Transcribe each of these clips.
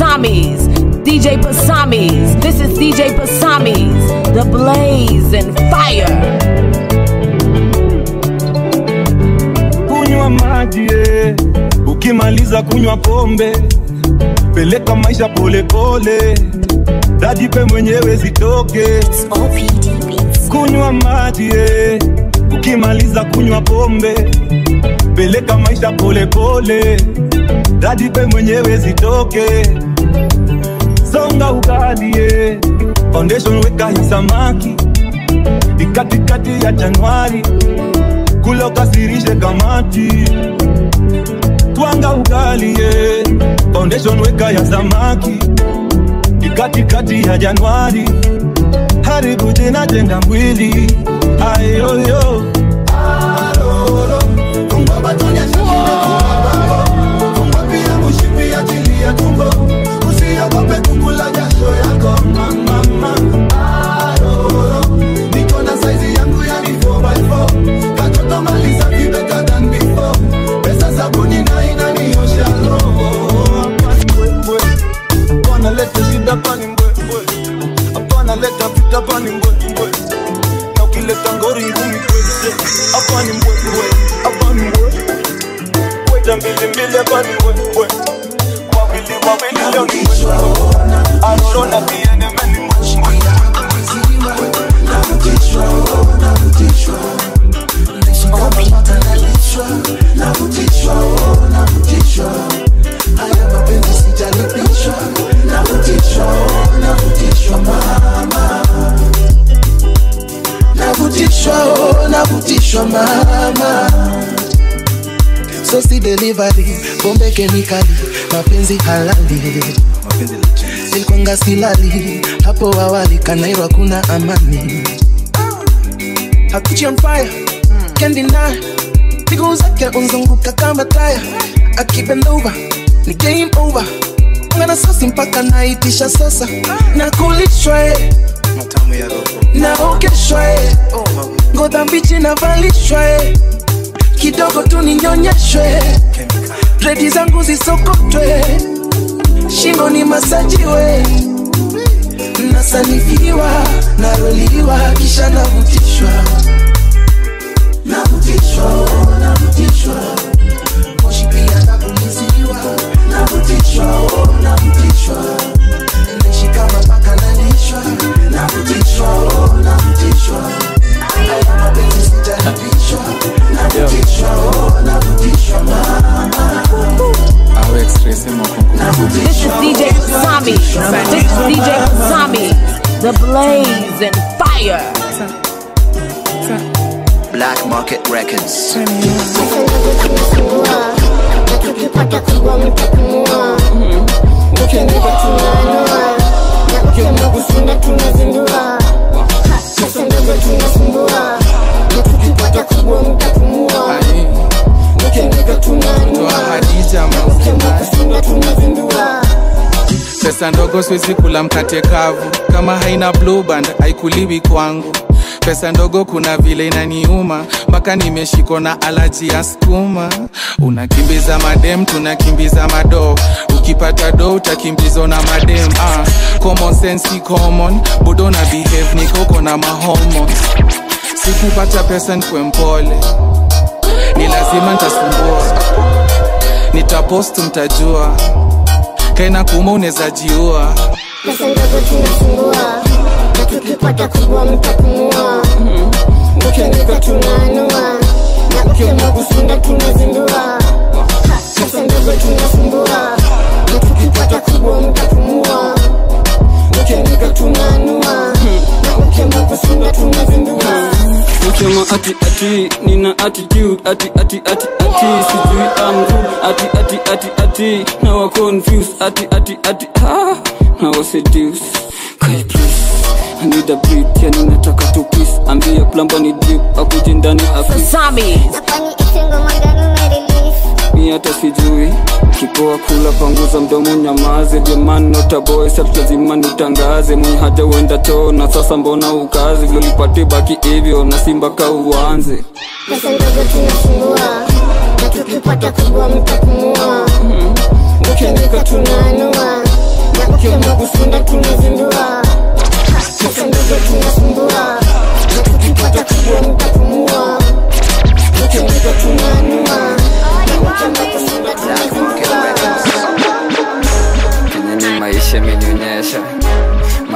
Pasamis. DJ Pasamis. This is DJ Pasamis. The blaze and fire. kunywa maji eh. ukimaliza kunywa pombe peleka maisha polepole dajipe mwenyewe zitoke kunywa maji eh. ukimaliza kunywa pombe peleka maisha polepole dajipe mwenyewe zitoke songa ugali eh. foundation weka hii samaki ni katikati ya januari kula ukasirishe kamati twanga ugali ye foundation weka ya samaki ni katikati ya januari haribu jina jenga mwili ayoyo usiogope kukula jasho yako mama niko na saizi yangu ya ni 4x4 katoto maliza vi better than before pesa sabuni na inaniosha roho hapana leta shida pani mbwembwe hapana leta vita pani mbwembwe na ukileta ngori ngumi kweze hapa ni mbwembwe hapa ni mbwe weta mbili mbili hapa ni mbwembwe wawili wawili leo ni mbwembwe aroro na tiene meni navutishwa oh, navutishwa haya mapenzi sijalipishwa navutishwa oh, navutishwa mama navutishwa oh, navutishwa mama sosi delivery bombe kemikali mapenzi halali nilikwanga silali hapo awali kanairwa kuna amani hakuchi on fire can't deny miguu zake unzunguka kama taya akibendova ni game over ngana sasi mpaka naitisha sasa na kulishwa eh, naogeshwa eh, ngoza mbichi navalishwa eh, kidogo tu ninyonyeshwe dredi zangu zisokotwe shingo ni masajiwe nasanifiwa naroliwa kisha navutishwa navutishwa oh, navutishwa moshi pia napuliziwa navutishwa oh, navutishwa naishi kama paka nalishwa navutishwa oh, navutishwa haya mapenzi sijaribishwa navutishwa oh, navutishwa mama This is DJ Pasami. This is DJ Pasami. The blaze and fire. Black Market Records. tukipata kubwa mtapumua ukiandika tunaanua na ukiamua kushinda tunazindua pesa ndogo tunasumbua na tukipata kubwa mtapumua ukiandika tunaanua na ukiamua kushinda tunazindua pesa ndogo siwezi kula mkate kavu kama haina blue band haikuliwi kwangu pesa ndogo kuna vile inaniuma mpaka nimeshikwa na alaji ya skuma unakimbiza madem tunakimbiza mado ukipata do utakimbizwa na madem ah, common sense si common budo na behave nikoko na mahomos sikupata pesa nkwe mpole ni lazima ntasumbua nitapost mtajua kaina kuma unaweza jiua pesa ndogo tunasumbua na tukipata kubwa mtapumua ukiandika tunaanua na ukiamua kushinda tunazindua pesa ndogo tunasumbua na tukipata kubwa mtapumua ukiandika tunaanua na ukiamua kushinda tunazindua Ukisema ati ati nina attitude ati ati ati ati sijui I'm good ati ati ati ati now I confused ati ati ati ah now I seduce Kai please I need a beat yani nataka tu peace ambia plumber ni drip akuje ndani afisi Pasami. Kwani itengo magani umerelease mi hata sijui kipoa kula panguza mdomo nyamaze jamani notaboy sat lazima nitangaze mwenye haja uenda choo na sasa mbona ukazi vilolipate baki hivyo na simba ka uanze pesa ndogo tunasumbua na tukipata kubwa mtapumua ukiandika tunaanua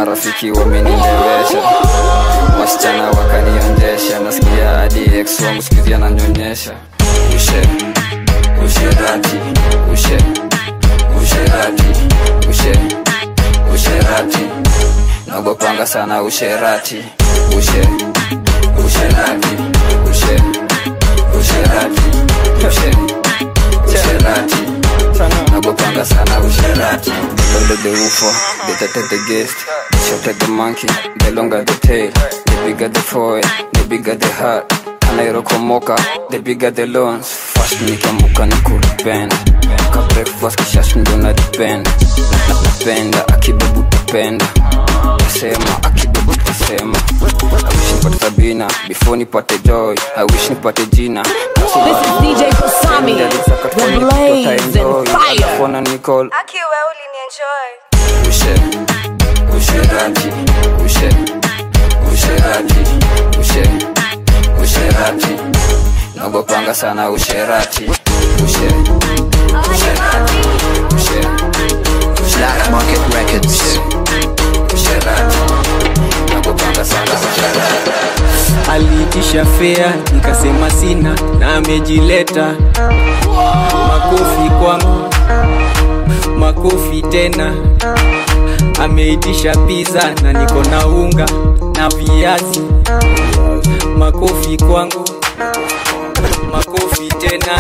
marafiki wamenilewesha wasichana wakanionjesha nasikia hadi ex wangu sikizia ananyonyesha ushe usherati ushe usherati ushe usherati nagopanga sana usherati ushe usherati ushe usherati ushe usherati nagopanga sana usherati the older the woofer the tighter the guest the shorter the monkey the longer the tail the bigger the foil the bigger the heart anairokomoka the bigger the loans fast nikiamuka ni kuripenda ka breakfast kishash ndo na depend napenda akibebu tapenda tasema akibebu tasema I wish nipate sabina before nipate joy I wish nipate jina This is DJ Pasami, the blaze and fire. Phone and Nicole Aki we ulinienjoy. ushe usherati ushe usherati ushe usherati nagopanga sana usherati ushe usherati ushe Black Market Records. usherati nagopanga sana usherati aliitisha fea nikasema sina na amejileta makofi kwangu makofi tena ameitisha pizza na niko na unga na viazi makofi kwangu makofi tena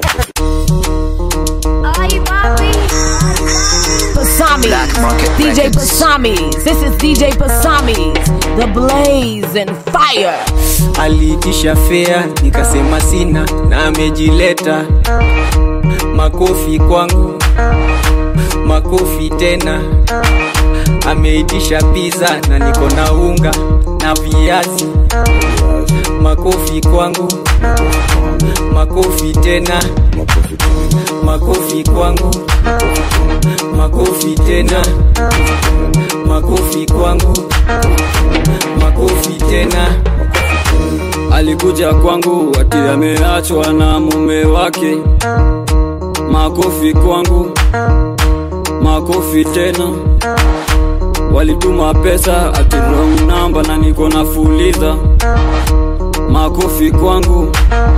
Pasami, Black Market DJ Records. Pasami. This is DJ Pasami, the blaze and fire. aliitisha fea nikasema sina na amejileta makofi kwangu makofi tena ameitisha pizza na niko na unga na viazi makofi kwangu makofi tena makofi kwangu makofi tena makofi kwangu makofi tena alikuja kwangu ati ameachwa na mume wake makofi kwangu makofi tena walituma pesa ati wrong number na niko na fuliza makofi kwangu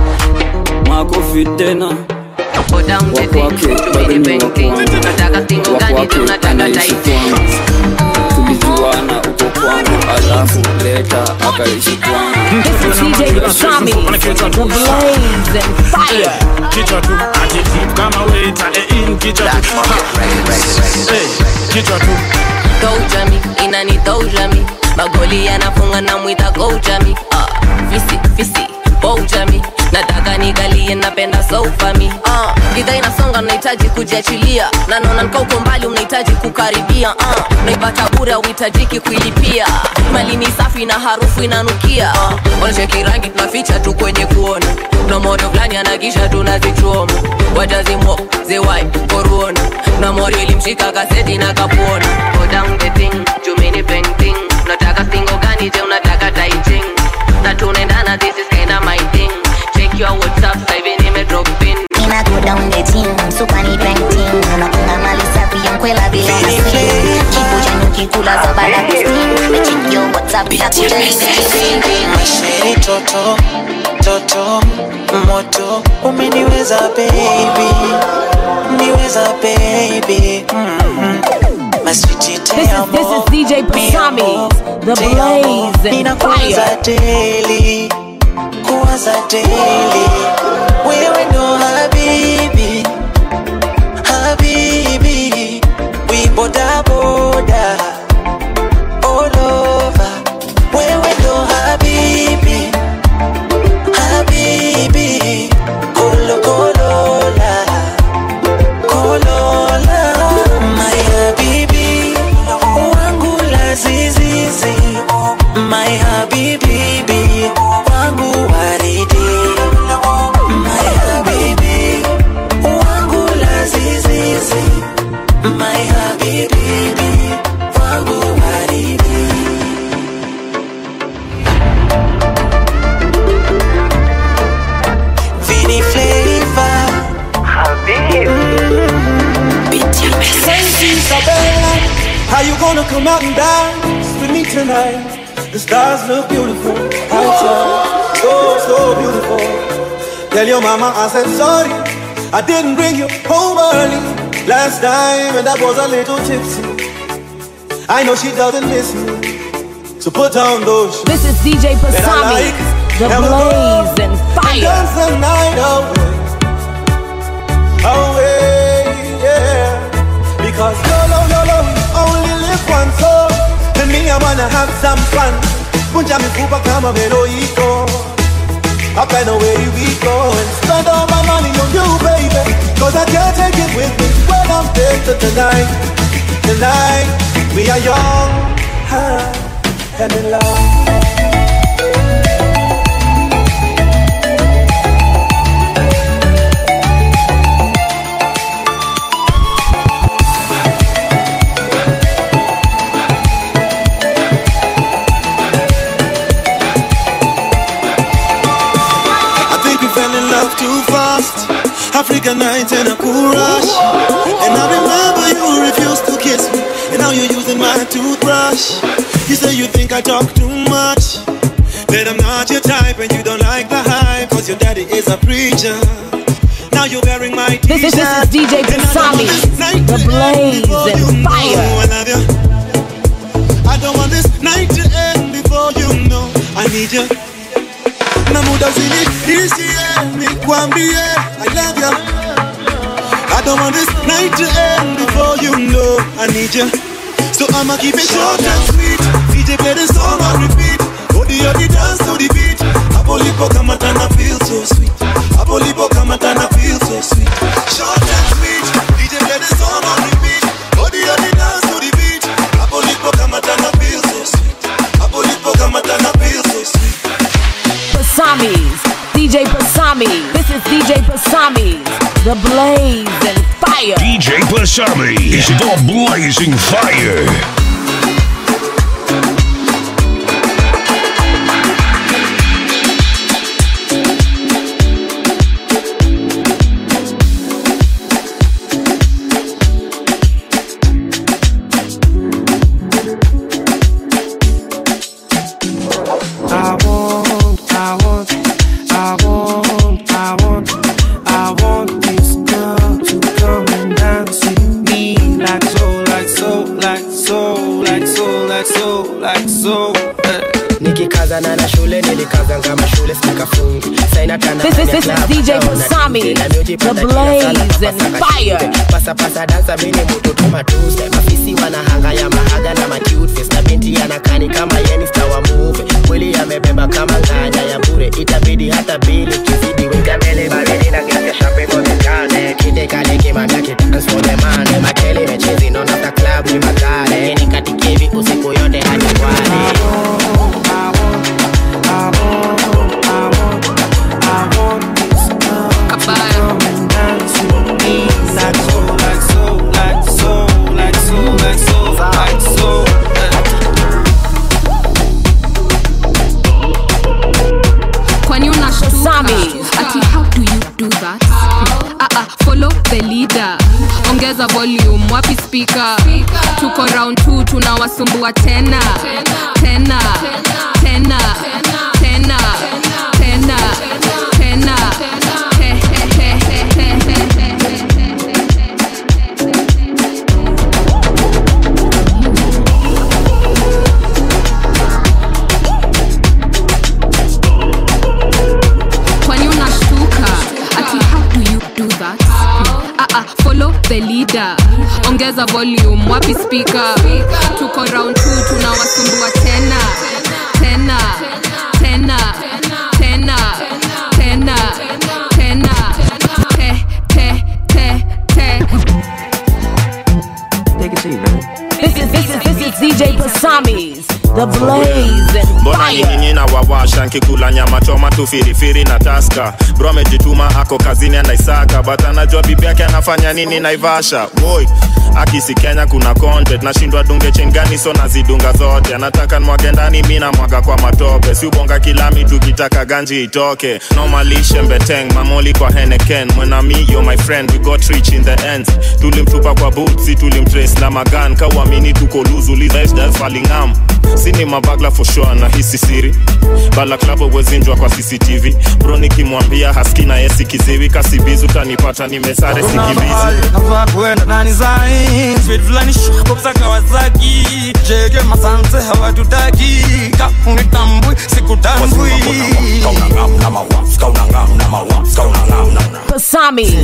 makofi tena Go down the thing, wakwake to me the bank thing. Nataka singo gani wakwake tu nataka anaishi tight kwangu tulijuana uko kwangu alafu leta akaishi kwangu This is DJ Pasami, the blaze and fire. kichwa tu attitude kama waiter eh, in kichwa tu Eh, kichwa tu Gojami, inani dojami magoli yanafunga na mwita gojami uh, fisi fisi bojami nataka nigalie napenda sofami uh, gidha inasonga unahitaji kujiachilia na naona nika uko mbali unahitaji kukaribia uh, naipata bure auhitajiki kuilipia mali ni safi na harufu inanukia uh, wanacheki rangi tunaficha tu kwenye kuona na moto fulani anakisha tunazichoma watazimo zewai koruona na mori ilimshika kaseti na kapuona go down the thing jumini painting unataka singo gani je unataka taiching na tunaendana this is kinda my thing check your whatsapp sasa hivi nime drop pin Nina go down the team, super ni painting Unakunga mali safi ya mkwela bila na steam Kipu cha nyuki kula za bala kusting Meching yo whatsapp bila kujali Masheri toto toto moto umeniweza baby niweza baby mm-hmm. maswiti This is, this is DJ Pasami, the blaze and ninakuwaza fire. daily kuwaza daily wewe ndo habibi habibi we boda boda all over wewe ndo habibi habibi kolo kolola kolola my habibi wangu la zizizi my habibi wangu waridi my habibi Are you gonna come out and dance with me tonight? The stars look beautiful outside, so so beautiful. Tell your mama I said sorry, I didn't bring you home early last time, and I was a little tipsy. I know she doesn't miss me, so put on those shoes. This is DJ that I Pasami, like, the and we'll go blaze and fire. dance the night away, away, yeah. Because YOLO, YOLO, we only live once, so and me, I wanna have some fun. Punja mifupa kama Veloito. Up and away we go and spend all my money on you, baby. Cause I can't take it with me when I'm dead to tonight. Tonight, we are young, high, and in love. I think we fell in love too fast. African nights and a cool rush. And I remember you refused to kiss me. And now you're using my toothbrush. You say you think I talk too much. That I'm not your type and you don't like the hype. Cause your daddy is a preacher. Now you're wearing my This is, this is DJ Pasami, the blaze and fire. I love you. I don't want this night to end before you know I need you. Na muda usinishie nikwambie I love you. I don't want this night to end before you know I need you. So I'ma keep it short and sweet. DJ play the song on repeat. Odi odi dance to the beat. Hapo lipo kama tana feel so sweet. Hapo lipo kama tana feel so sweet. Short and sweet. DJ play the song on repeat. Odi odi dance to the beat. Hapo lipo kama tana feel so sweet. Hapo lipo kama tana feel so sweet. Pasamis, DJ Pasami. This is DJ Pasamis, the blaze and fire. DJ Pasami is the blazing fire. I want, I want, I want, I want, I want this girl to come and dance with me like so, like so, like so, like so, like so, like so. nikikazana na shule nilikazanga mashule sikafungi sainatana This is- this is DJ Pasami, the blaze and fire. pasapasa dansa mini mutoto matuse mafisi wanahanga ya mahaga na macutfes na binti anakani kama yenista wa muve kweli yamebeba kama nganya ya bure itabidi hata bili kizidi weka mbele baridi na gesi ya champagne kwa mezane kide kale kimamia kidance for the money makele mechezi non after club ni makale ni katikevi usiku yote hadi kwale kwani unashtuka ati how do you do that ah, ah, follow the leader ongeza volume wapi speaker tuko round 2 tunawasumbua tena tena tena tena tena tena He, he, he, he, he, he, he. kwani unashtuka ati how do you do that ah, ah, follow the leader ongeza volume wapi speaker tuko round 2 tunawasumbua tena tena tena tena tena tena te te te te This is this is this is DJ Pasami's the blaze and mbona fire. nyinyi na wawasha nkikula nyama choma tu firifiri na taska bro amejituma ako kazini anaisaka but anajua bibi yake anafanya nini naivasha woi akisi kenya kuna content nashindwa dunge chingani so nazidunga zote anataka nwage ndani mi namwaga kwa matope si ubonga kilami tukitaka ganji itoke nomalishe mbeteng mamoli kwa heneken mwenami yo my friend we got rich in the end tulimtupa kwa butsi tulimtrace na magan kawamini tuko luzulizafalingam sini mabagla for sure na hisi siri balaklavo wezinjwa kwa cctv bro nikimwambia haski na yesi kiziwi kasibizi utanipata nimesare sikimbizi navaa kwenda ndani zain speed fulani shokopsa kawasaki jege masanse hawatutaki kaunitambui sikutambui Pasami.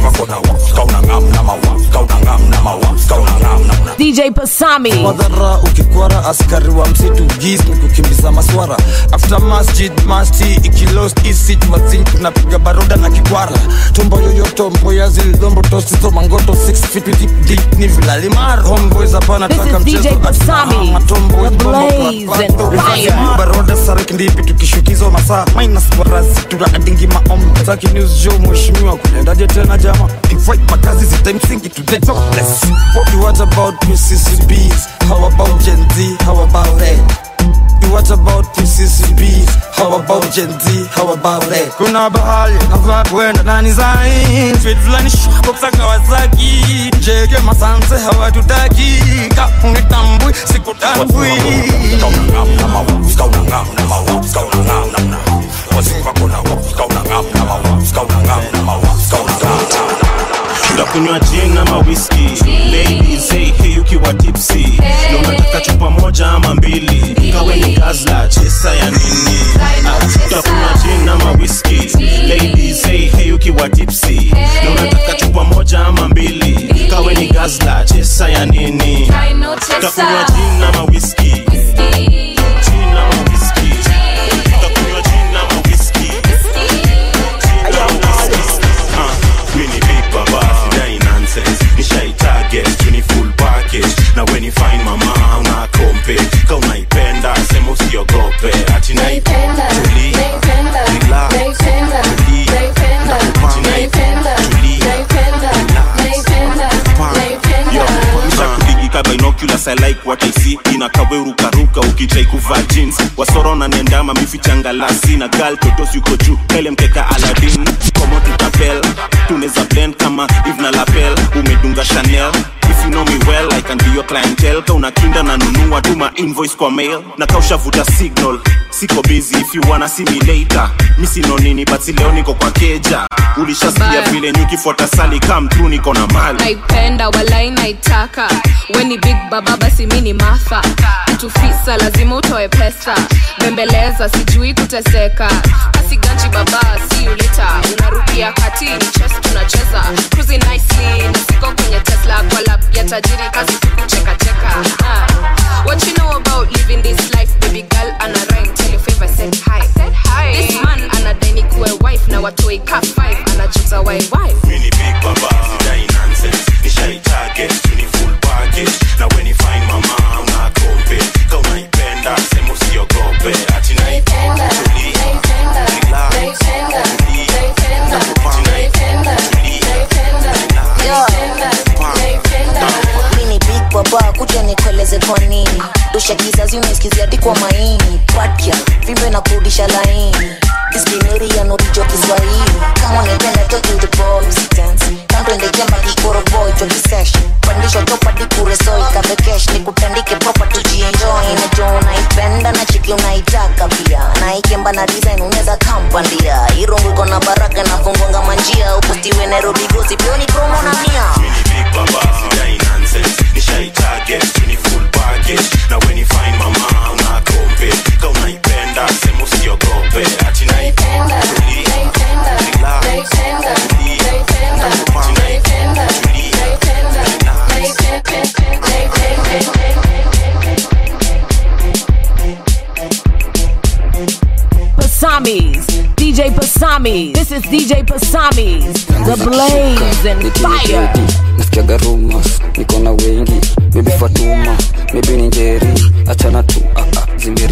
DJ Pasami. madhara ukikwara askari wa msitu gis ni kukimbiza maswara after masjid masti ikilost isit mazin tunapiga baroda na kikwara tumbo yoyoto mboya zilombo tosizo mangoto 6 feet deep deep ni vilalimar homeboys hapana This taka is DJ mchezo Pasami, matombo the blaze and fire. baroda sarik ndipi tukishukizo masaa minus barazi tunaadingi maombi zaki news show mheshimiwa kulendaje tena jama invite makazi zita msingi to the jobless what about PCCBs how about Gen Z how about it What about PCCBs? How about Gen Z? How about it? Kuna bahali navaa kwenda ndani zain Speed fulani shokopsa Kawasaki Jege masanse hawatutaki Kaunitambui sikutambui ndakunywa gin ama whisky ladies hey, hey ukiwa tipsy na unataka chupa moja ama mbili kawe ni gazla chesa ya nini Ah, ndakunywa gin ama whisky ladies hey, hey ukiwa tipsy na unataka chupa moja ama mbili kawe ni gazla chesa ya nini ndakunywa gin ama whisky Gin ama whisky. Ndakunywa gin ama whisky. Gin ama whisky. Ah, mi ni big baba sidai nonsense nishai target tu ni full package na when you find mama una kompe ka unaipenda sema usiogope ati naipenda tuli relax tuli naipenda tuli nishakudigi binoculars I like what I see inakawe rukaruka ukitrai kuvaa jeans wasoro na nendama mifichangalasi na gal totos yuko juu pele mkeka aladin komo tutapel tuneza blend kama ivna lapel umedunga chanel if you know me well i can be your clientele ka unakinda na nunua tuma invoice kwa mail na kaushavuta signal siko busy if you wanna see me later mi sino nini but si leo niko kwa keja ulishasikia Bye. vile nyukifuata sali come through niko na mali naipenda walai naitaka weni big baba basi mi ni matha mtu fisa lazima utoe pesa bembeleza sijui kuteseka asiganji baba si ulita unarukia kati ni chess tunacheza cruising nicely na siko kwenye tesla kwa lap ya tajiri kazi kuchekacheka ah. what you know about living this life baby girl ana rhyme tell your favor said hi this man anadai ni kuwe wife na watoi ka 5 anachuza wai wife Mini big baba, sidai nonsense Nishai target, tu ni full package Na when you find mama, una kompe Ka unaipenda, sema usiogope Ati naipenda, tuli Relax, tuli Ati naipenda, tuli mini big baba kuja nikueleze kwa nini dosha kizazi unasikizia hadi kwa maini patya vimbe na kurudisha laini diskineri ya norijo kiswahili kama nipenda toki the boys dance kandwende jamba kikoro boy joki sesh pandisho topadi kuresoi kavekesh nikutandike proper tujienjoy najo unaipenda na chiki unaitaka pia naikemba na design unaweza kampandia irungu iko na baraka na fungonga manjia upostiwe nairobi gosi pioni promo na mia Big baba, sidai nonsense Nishai target, tu ni full package Na when you find mama, una kompe Ka unaipenda, sema usiogope Ati naipenda, tuli Relax, tuli Ati naipenda, tuli Pasamis. DJ Pasamis. This is DJ Pasamis. The blaze and fire. nasikiaga rumors niko na wengi maybe fatuma maybe ni njeri achana tu ah, ah, zime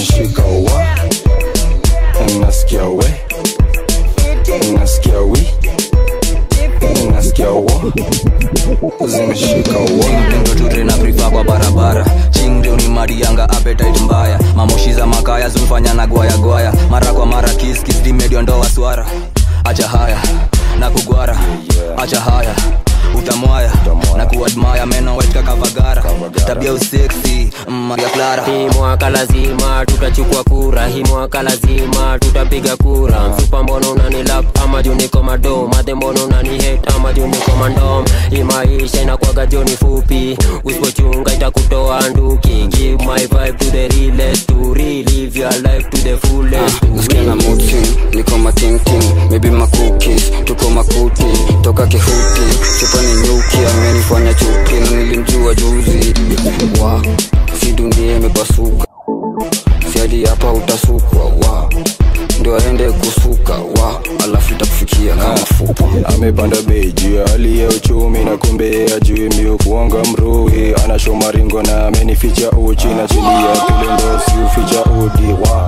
zimeshika wa nasikia we nasikia wi nasikia wa zimeshika wa ndo tutrena prifa kwa barabara chingrio ni marianga appetite mbaya mamoshi za makaya zumfanya na gwaya gwaya mara kwa mara kiskis dimedio ndo waswara acha haya na kugwara acha haya utamwaya na kuadmaya meno wetka kavagara tabia useksi maria clara hii mwaka lazima tutachukua kura hii mwaka lazima tutapiga kura msupa mbono unanilap ama juu niko mado madhe mbono unanihet ama juu niko mandom hii maisha inakwaga joni fupi usipochunga itakutoa nduki give my vibe to the realest to relive your life to the fullest nasikia na muti niko matingting maybe makukis tuko makuti toka kihuti chupani nyuki amenifanya chuki na nilimjua juzi wa si dunia imepasuka siadi hapa utasukwa wa ndio aende kusuka wa alafu itakufikia kama fupa amepanda bei juu ya hali ya uchumi na kumbe ajui mio kuonga mrui anasho maringo na amenificha uchi na chini ya kilendo siuficha udi wa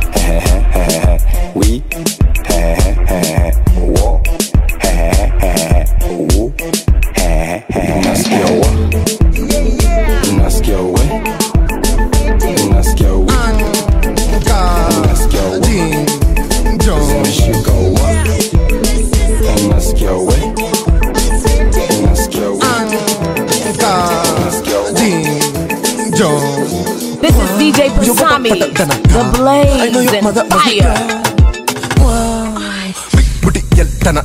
wi wo wu nasikia wa nasikia we nasikia wi nasikia wa zimeshika wa nasikia we nasikia we nasikia This is DJ Pasami, the blaze and fire. Tana.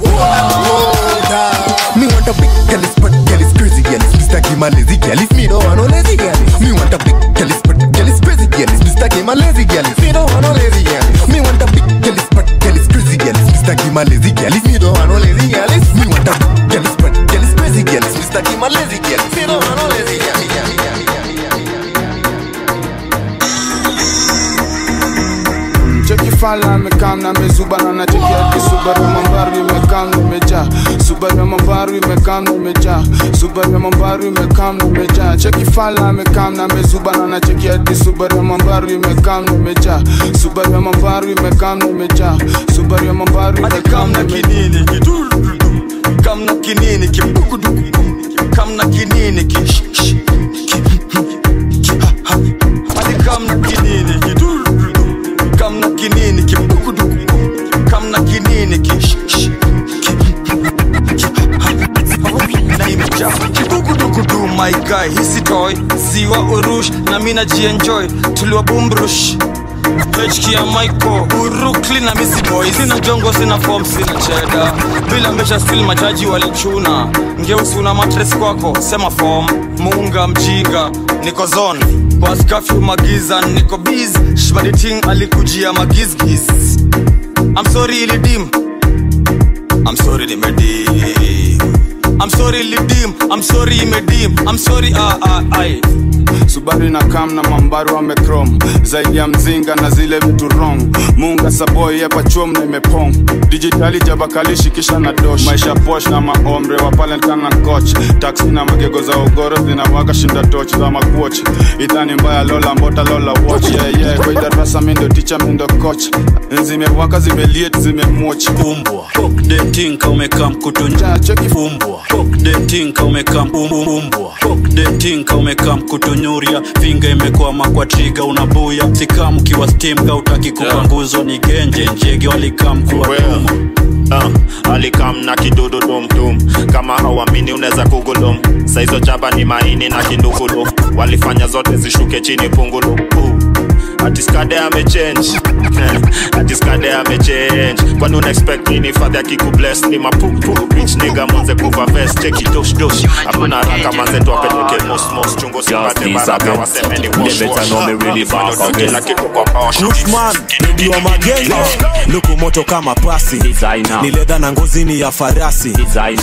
Me want a big girl, is but girl is crazy girl. is Mr. Kim a lazy girl. is Me don't want no lazy girl. is. Me want a big girl, is but girl is crazy girl. is Mr. Kim a lazy girl. is. Me don't want no lazy girl. is. Me want a big girl, is but girl is crazy girl. is. Mr. Kim a lazy girl. is. Me don't want no lazy girl. is. Me want a big girl, is but girl is crazy girl. is. Mr. Kim a lazy girl. is. Me don't want no lazy girl. cheki fala amekam na mezuba na nacheki ati subaru ya mambaru imekam na imejaa subaru ya mambaru imekam na imejaa subaru ya mambaru imekam na imejaa cheki fala amekam na mezuba na nacheki ati subaru ya mambaru imekam na imejaa subaru ya mambaru imekam na imejaa subaru ya mambaru imekam na kinini kamna kinini kibukuduku kamna kinini ki sh- sh- ki- ki- ha- ha. hadi kamna kinini kidu kamna kinini kibukuduku kamna kinini ki sh- sh- ki- ki- ha- ha. na imejaa kibukudukudu my guy hisi toy ziwa urush na mina jienjoy tuliwa bumbrush HK ya Michael Brooklyn na Missy Boy Sina jongo, sina form, sina cheda Bila mbesha still majaji walichuna Ngeusi una matres kwako, sema form Muunga mjinga, niko zone Boss curfew magiza, niko biz Shbadi ting alikujia magizgiz I'm sorry ilidim I'm sorry nimedim I'm sorry lidim I'm sorry imedim I'm sorry ah ah ai subaru na kam na mambaru amekrom zaidi ya mzinga na zile vitu wrong munga saboi yapachom na imepong dijitali jabakalishi kisha na dosh maisha posh na maomre wapalenkan na coach taksi na magego za ogoro zinawaka shinda toch za makuoch idhani mbaya lola mbota lola watch yeah, yeah. kwa idarasa mindo ticha mindo coach zimewaka zimeliet zimemoch umbwa dentinka umekaa mkutunja umbwa dentinka umekaa umbwa dentinka umekaa mkutunyuria finga imekwama kwa triga unabuya sikam ukiwa stim ka utaki kupanguzwa ni genje njege walikam kuwa uh, alikam na kidudu dumdum kama hauamini unaweza kugulum saizo chaba ni maini na kindugulu walifanya zote zishuke chini pungulu uh. atiskade amechange atiskade amechange kwani una expect nini fadhi akikubless ni mapupu bitch nigga mwanze kuva vest cheki dosh dosh hakuna haraka manze tuwapeleke mos mos chungo sipate baraka waseme ni wash wash kila kitu kwa posh Kushman, redio magenge luku moto kama pasi ni ledha na ngozini ya farasi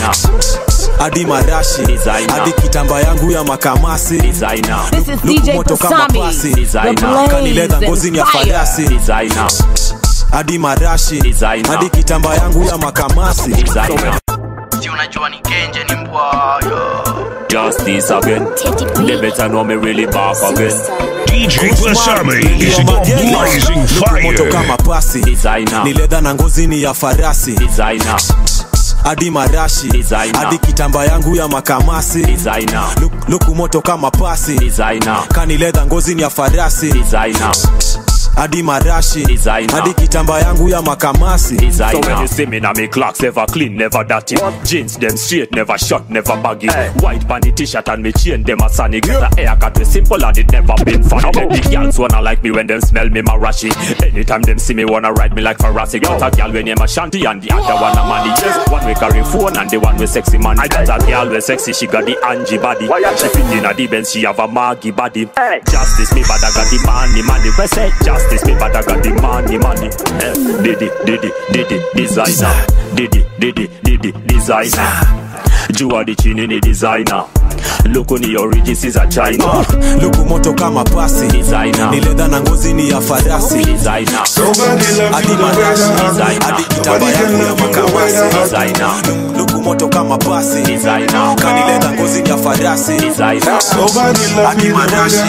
hadi marashi hadi kitamba yangu ya makamasi This is luku DJ moto kama Pasami, pasi the kani ledha blaze ngozini and ya fire. farasi hadi marashi hadi kitamba yangu ya makamasi si unajua ni genje ni mbwayo justice again. They better know me really back again. DJ Basami is the blazing moto fire. kama pasi ni leda na ngozini ya farasi hadi marashi hadi kitamba yangu ya makamasi Luk- luku moto kama pasi kani leda ngozini ya farasi hadi marashi hadi kitamba yangu ya makamasi So when you see me now me clocks never clean, never dirty Jeans them straight, never short, never baggy White panty t-shirt and me chain them a sunny Get the haircut we simple and it never been funny Let the girls wanna like me when them smell me marashi Anytime them see me wanna ride me like Ferrari Got a girl when name a Shanti and the other one a money Yes, one we carry phone and the one we sexy man I got a girl we sexy, she got the Angie body She fit in a the Benz, she have a Maggie body Justice me but I got the money money We say justice me but I got the money money Eh, Diddy, diddy, diddy, designer Diddy, diddy, diddy, designer Jua di chini ni designer Luku ni origins is a China luku moto kama pasi ni leda na ngozini ya farasi hadi marashi hadi kitamba yangu ya makamasi luku moto kama pasi kani leda ngozini ya farasi hadi marashi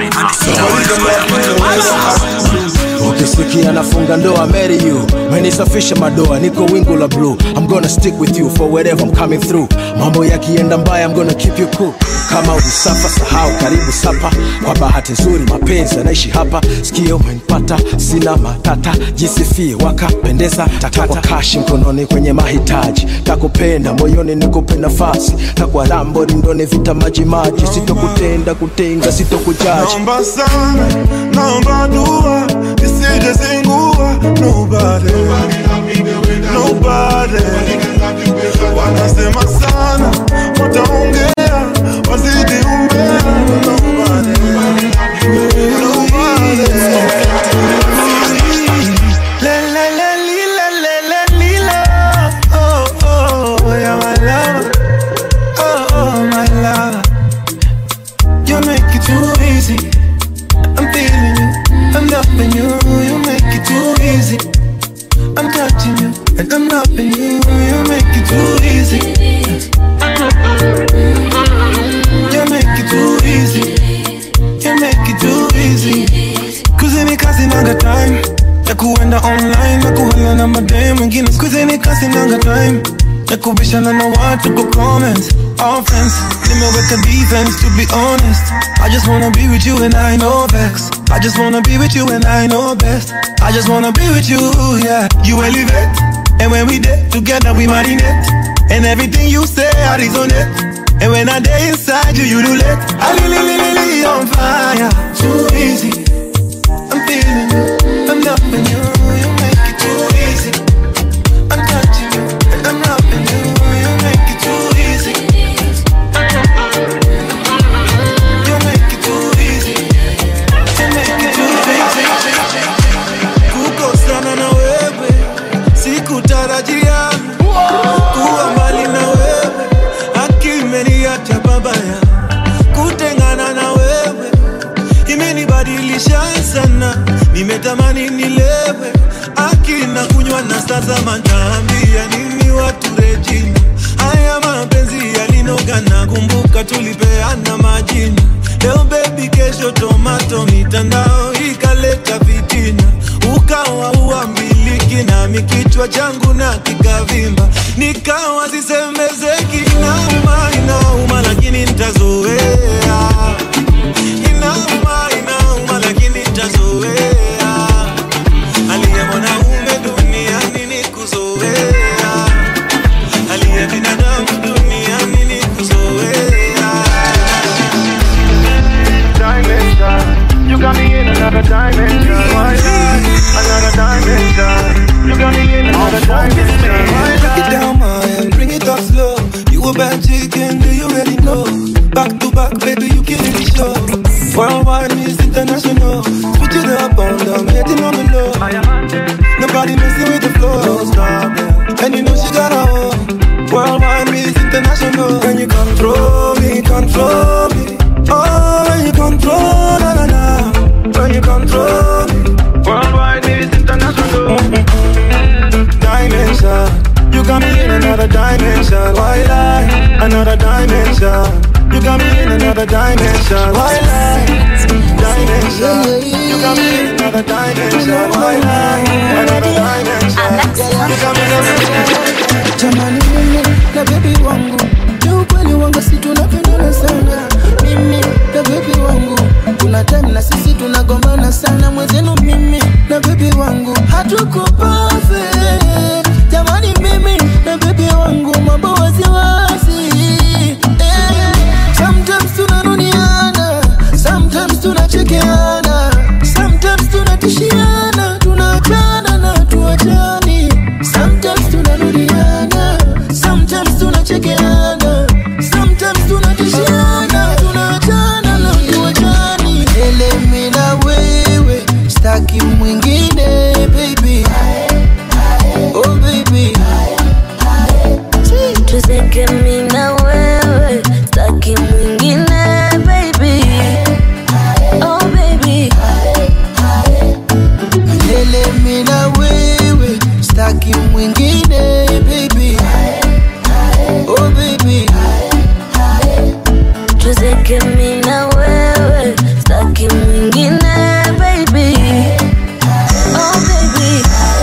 ukisikia nafunga ndoa marry you menisafisha madoa niko wingu la blue i'm gonna stick with you for wherever i'm coming through mambo yakienda mbaya i'm gonna keep you cool kama ulisafa sahau karibu sapa kwa bahati nzuri mapenzi yanaishi hapa sikio umenipata sina matata jisifie wakapendeza takwa kashi mkononi kwenye mahitaji takupenda moyoni nikupe nafasi takwa rambo rindoni vita majimaji sitokutenda kutenga sitokujaji Naomba sana, naomba dua isije zingua nobody, nobody. Wanasema sana, wataongea, wazidi umbea nobody, nobody. Le, le, le, li, le, le, le, li, la. Oh, oh, yeah, my love. Oh, oh, my love. You make it too easy. I'm feeling you, I'm loving you. You make it too easy. I'm touching you, and I'm loving you. You make it too easy. You make it too easy. You make it too easy. Kuzini kasi nanga time ya kuenda online na kuhala na madem wengine. Kuzini kasi nanga time ya kubishana na watu kwa comments. Offense, nimeweka defense to be honest. I just wanna be with you and I know best. I just wanna be with you and I know best. I just wanna be with you, yeah. You elevate, and when we did together we marinate. And everything you say I resonate. And when I day inside you, you do let. I li li li li li on fire, too easy. I'm feeling you, I'm loving you. You make it too easy. I'm touching you, and I'm loving you. You make it too easy. You make it too easy. You make it too easy. Kukosana na wewe sikutarajia, kuwa mbali na wewe akimeniacha babaya, kutengana na wewe imenibadilisha sana, nimetamani nilewe akina kunywa na sasa mataambia nini watu rejini haya mapenzi yalinoga na kumbuka tulipeana majina leo bebi kesho tomato mitandao ikaleta vitina ukawa uambiliki nami kichwa changu na kikavimba nikawa sisemezeki inauma inauma lakini ntazoea inauma inauma lakini ntazoea aliye mwanaume duniani ni kuzoea aliye binadamu duniani ni kuzoea dimension. You got me in another dimension. Why not? Another dimension. You got me in another dimension. Break it down, man. Bring it up slow. You a bad chicken, do you already know? Back to back, baby, you killing the show. Worldwide is international. Switch it up on them, hitting on the low. Nobody messing with the flow. Don't stop, yeah. And you know she got her own. Worldwide is international. When you control me, control me. Oh, when you control, na na na. When you control another dimension. Why lie? Dimension. You got me in another dimension. Why lie? Another dimension. You got me jamani mimi na bebi wangu ni ukweli wangu si tunapendana sana mimi na bebi wangu kuna time na sisi tunagombana sana mwenzenu mimi na bebi wangu hatuko perfect jamani mimi na bebi wangu mambo waziwazi eh, sometimes tunanuniana sometimes tunachekeana sometimes tunatishiana tunaachana na tuachani sometimes tunarudiana sometimes tunachekeana sometimes tunatishiana tunaachana na tuachani elemi na wewe staki mwingine baby oh baby tuzeke mi na wewe taki mwingine baby oh baby Milele mi na wewe staki mwingine baby oh baby tuzeke mi na wewe taki mwingine baby oh baby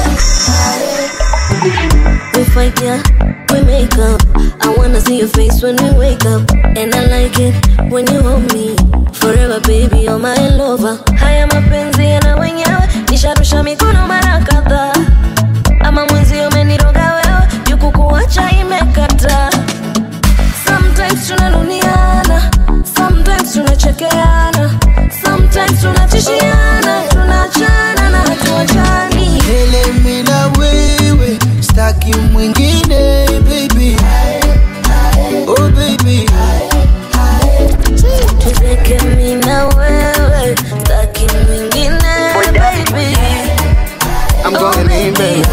we fight yeah we make up i wanna see your face when we wake up and i like it when you hold me forever baby you're my lover haya mapenzi yana wenyewe nisharusha mikono mara kadhaa ama mwenzi umeniroga wewe jukukuacha imekata sometimes tunanuniana sometimes tunachekeana sometimes tunatishiana tunaachana na hatuachani Milele mi na wewe staki mwingine baby oh baby tuzeke mi na wewe taki mwingine baby I'm going in baby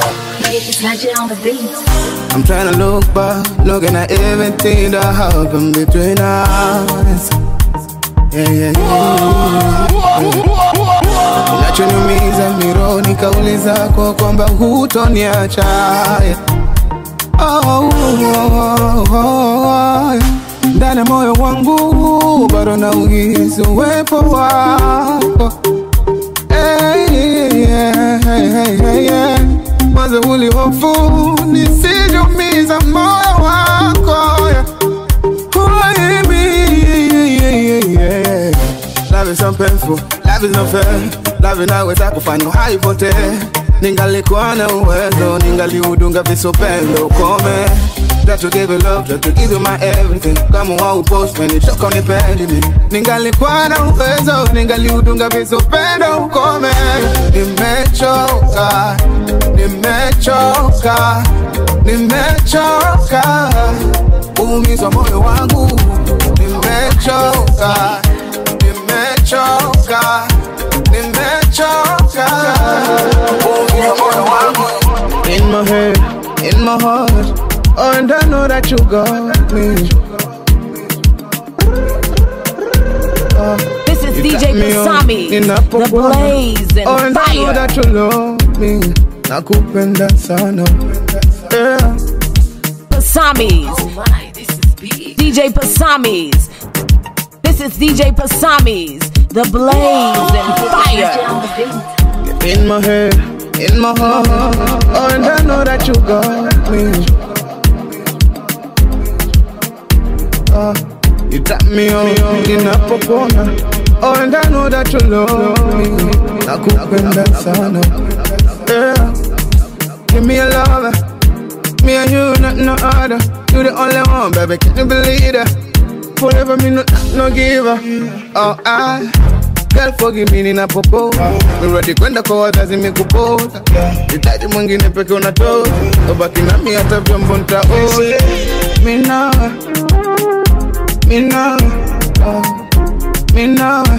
I'm trying to look back, looking at everything that happened between us. Yeah, yeah, yeah. Kinachoniumiza mironi kauli zako kwamba hutoniacha. Yeah. Oh, oh, oh, oh, oh. Ndani ya moyo wangu bado nauhisi uwepo wako. Hey, yeah, hey, hey, hey, yeah. Mwanzo ulihofu nisijumiza moyo wako yeah. Why me? Yeah, yeah, yeah. Love is so painful, love is not fair. Love inaweza kufanya haipotee. Ningalikuwa na uwezo, ningaliudunga visopendo ukome. Try to give you love, try to give you my everything. Kama wao post when it toka unipendi mimi. Ningalikuwa na uwezo, ningaliudunga visopendo ukome. Nimechoka, nimechoka, nimechoka. Uumizwa moyo wangu, nimechoka, nimechoka, nimechoka. Uumizwa moyo wangu. In my head, in my heart, oh, and I know that you got me. This is You DJ got me on Pasami, the ninapopona. blaze and Oh, and I know fire. that you love me. Nakupenda sana. Yeah. Pasamis. DJ Pasamis. This is DJ Pasamis, the blaze and fire. In my head, in my heart, oh, and I know that you got me. Uh, you tap me on, ninapopona. Oh, and I know that you love me. Nakupenda sana. Yeah. Give me a lover. Me and you, not no other. You the only one, baby. Can you believe that? Forever me no, no giver. Oh, I. Girl forgive me ninapopoa Mi ready kwenda kwa wazazi mikupota Hitaji mwingine peke unatoa Ubaki nami hata vyombo nitaoa Mi nawe Mi nawe oh. Mi nawe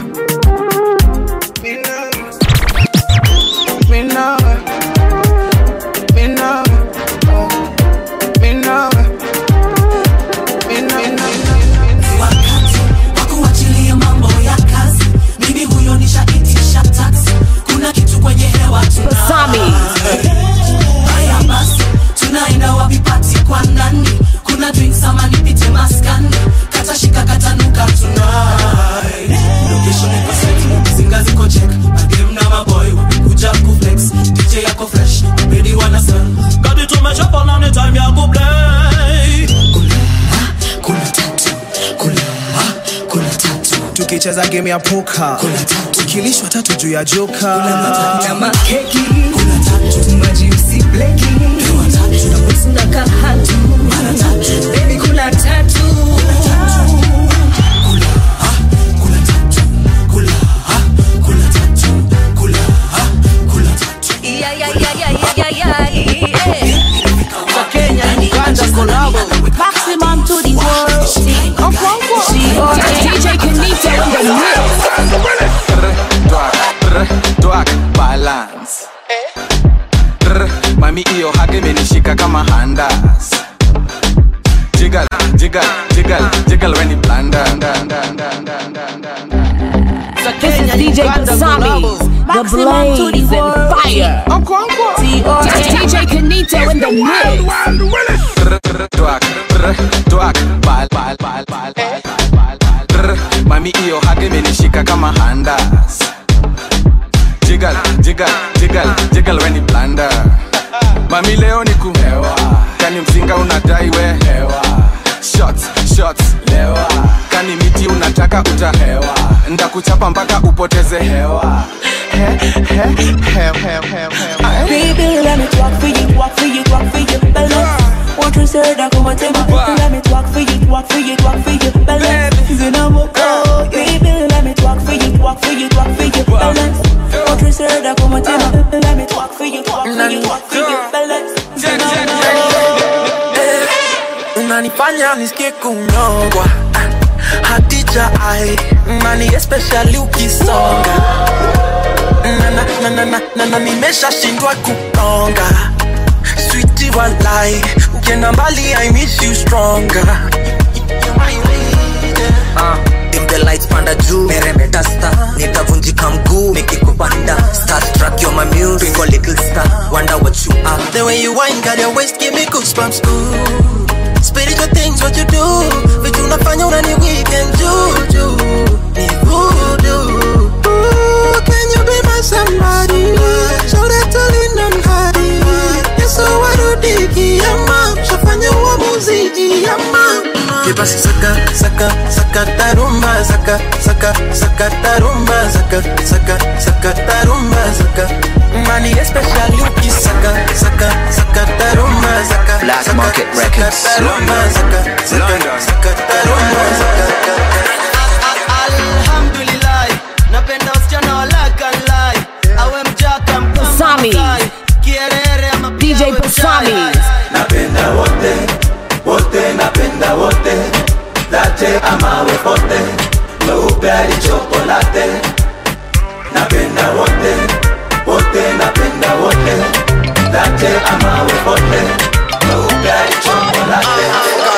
Mi nawe Mi nawe oh. Mi nawe Mi nawe wakuachilia mambo ya kazi mimi huyo nishaitisha taksi kuna kitu kwenye hewa Pasami. haya basi tunaenda wapipati kwa nani kuna drinks ama nipite maskani katashika katanuka tuna tukicheza game ya poka tukilishwa tatu juu ya joka na makeki maji usibleki tunapotuna kahatu bebi kula tatu Yeah, yeah, yeah, yeah, yeah, yeah, yeah, yeah. Kenya, Uganda collabo. Maximum to the world. DJ Kenito in the mix. Twak, balance Rr, mami iyo hage imenishika kama handas jigal jigal jigal jigal when you blanda This is DJ Basami, the blaze and fire. DJ Kenito in the mix. Twak, rr, twak, bal, bal, bal, bal, bal, bal, bal. Rr, mami iyo hage imenishika kama handas jigal jigal jigal jigal when you blanda mami leo ni kuhewa kani mzinga unadai we hewa shots shots lewa kani miti unataka utahewa ndakuchapa mpaka upoteze hewa he, he, he, he, he, he. Baby, let me talk for you, walk for you, walk for you, balance. Want to say that come and take my Let me talk for you, walk for you, walk for you, balance. Then I'm okay. Baby, let me talk for you, walk for you, walk for you, balance. Want to say that come and take my Let me talk for you, walk for you, walk for you, balance. Then I'm unanifanya nisikie kunyongwa hatija ai mani especially ukisonga na, na, na, na, na, na, na nimeshashindwa kutonga switi walai ukienda mbali i miss you stronger dim the lights panda juu meremeta star nitavunjika mguu nikikupanda starstruck you're my muse twinkle little star wonder what you are the way you wine got your waist give me goosebumps ooh spiritual things what you do vitu unafanya unani weekend juju ni voodoo Ooh, can you be my somebody show that talent and hadi yeso warudiki yama shafanya uamuzi yama Kibasi saka saka saka tarumba saka saka saka tarumba saka saka saka tarumba saka Money especially ukisaka saka saka tarumba saka Black saka, Market saka Records. tarumba saka saka saka tarumba saka alhamdulillah napenda wasichana walakalai awe mjaka Pasami. kierere ama DJ Pasami. napenda wote wote napenda wote late amawe pote weupe hadi chokolate napenda wote wote napenda wote late amawe pote weupe hadi chokolate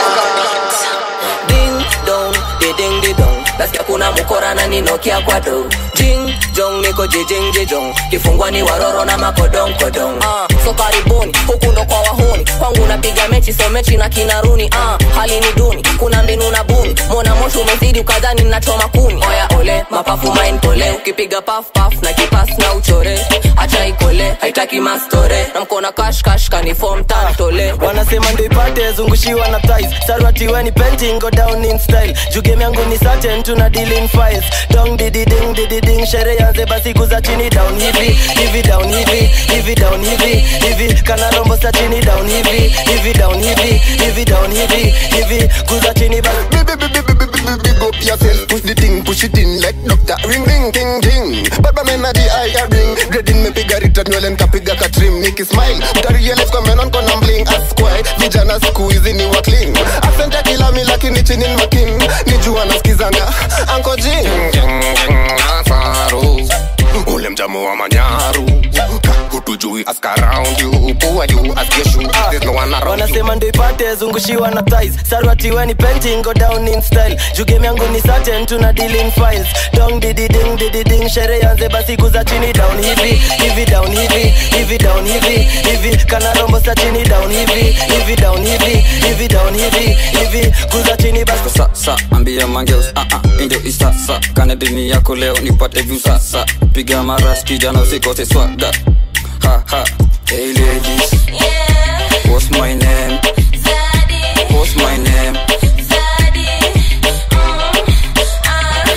ding dong ding ding dong nasikia kuna mkora na ninokia kwa do jing jong niko jijing jijong kifungwa ni waroro na makodong kodong uh, so karibuni huku ndo kwa wahuni kwangu napiga mechi so mechi na kinaruni uh, hali ni duni kuna mbinu na buni mona moshi umezidi ukadhani nachoma kuni oya ole mapafu main pole ukipiga paf paf na kipas na uchore acha ikole haitaki mastore na mkona kash kash kanifom tantole wanasema ndo ipate zungushiwa na ties sarwatiweni painting go down in style juu game yangu ni certain tuna deal in files dong didi ding didi ding shere yanze basi kuza chini down hivi hivi down hivi hivi down hivi hivi kana rombo sa chini down hivi hivi down hivi hivi down hivi hivi kuza chini basi Big up yourself, push the thing, push it in like doctor. Ring ring ting ting. Baba mena di eye ring. Grading me piga rita nywele nkapiga katrim. Niki smile, utarealize kwa menon kona bling. Askwai, vijana siku hizi ni wa clean. Accent ya kila mi lakini chini ni makin. Nijua nasikizanga Uncle Jing. Jing, jing, Nasaru. Ule mjamu wa manyaru. Hutujui ask around you. Who are you? Ask your shoe. There's no one around you. wanasema ndo ipate zungushiwa na ties sarwatiweni painting go down in style juu game yangu ni certain tuna deal in files dong didi ding didi ding shere yanze basi kuza chini down hivi hivi down hivi hivi down hivi hivi kana rombo sa chini down hivi hivi down hivi hivi down hivi hivi kuza chini basi sasa ambia mangeus ah, ah, indio isasa kanedini yako leo nipate vyu sasa piga maras kijana usikose swaga ha, ha. Hey ladies What's my name? What's my name?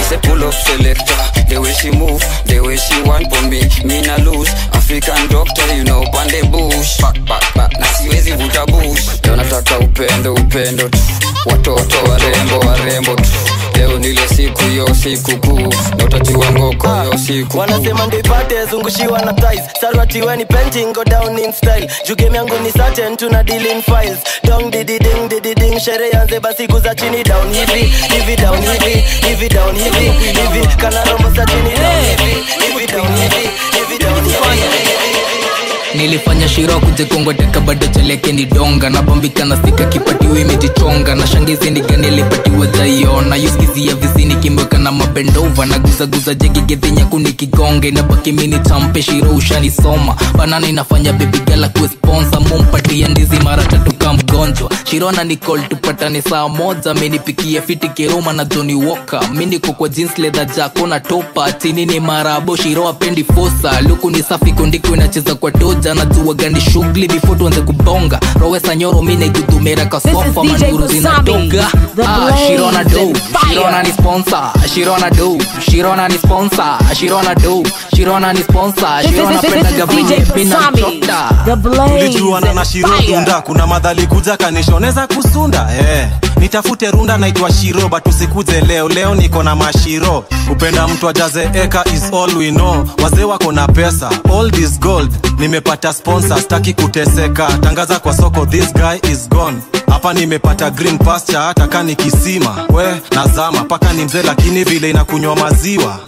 say pull up selector. The way she move, the way she want for me, me na lose. African doctor, you know, pande bush. Back, back, back, na siwezi vuta bush. Leo nataka upendo, upendo tu. Watoto warembo, warembo tu. Leo nile siku yo siku kuu, na utajua ngoko yo siku kuu. wanasema ndo ipate zungushiwa na ties sarwati weni painting go down in style juu game yangu ni certain tuna deal in files dong didi ding didi ding sherehe yanze basi kuza chini down hivi hivi down hivi hivi down hivi hivi kana romo za chini down hivi hivi down hivi hivi down hivi nilifanya shiro kujekongoteka bado cheleke ni donga napambika na sika kipatiwa imejichonga na shangizi nigani alipatiwa jaiona yuskizia vizini kimweka na mabendova na guzaguza jegigedhinyaku nikigonga inabaki mini champe shiro ushanisoma banana inafanya bebigala kuesponsa mumpatia ndizi mara tatu ka mgonjwa shirona nicol tupatane saa moja menipikia fiti kiroma na joni woka miniko kwa jeans leather jako na topa chini ni marabo shiro apendi fosa luku ni safi kundiko inacheza kwa toja najua gani shughuli before tuanze kubonga rowesa nyoro minegudumera kaswafa DJ manuru Kusami, zinatoga the Ah, blaze shirona do and fire. shirona ni sponsor shirona do shirona ni sponsor shirona do shirona ni sponsor This is- shirona this is pendaga DJ venye mina Kusami, mchota the blaze tulijuana na and shiro fire. dunda kuna madhali kuja kanishoneza kusunda eh. nitafute runda naitwa shiro but usikuje leo leo niko na mashiro kupenda mtu ajaze eka is all we know wazee wako na pesa all this gold nimepata sponsor staki kuteseka tangaza kwa soko this guy is gone hapa nimepata green pasture hata ka ni kisima we nazama paka ni mzee lakini vile inakunywa maziwa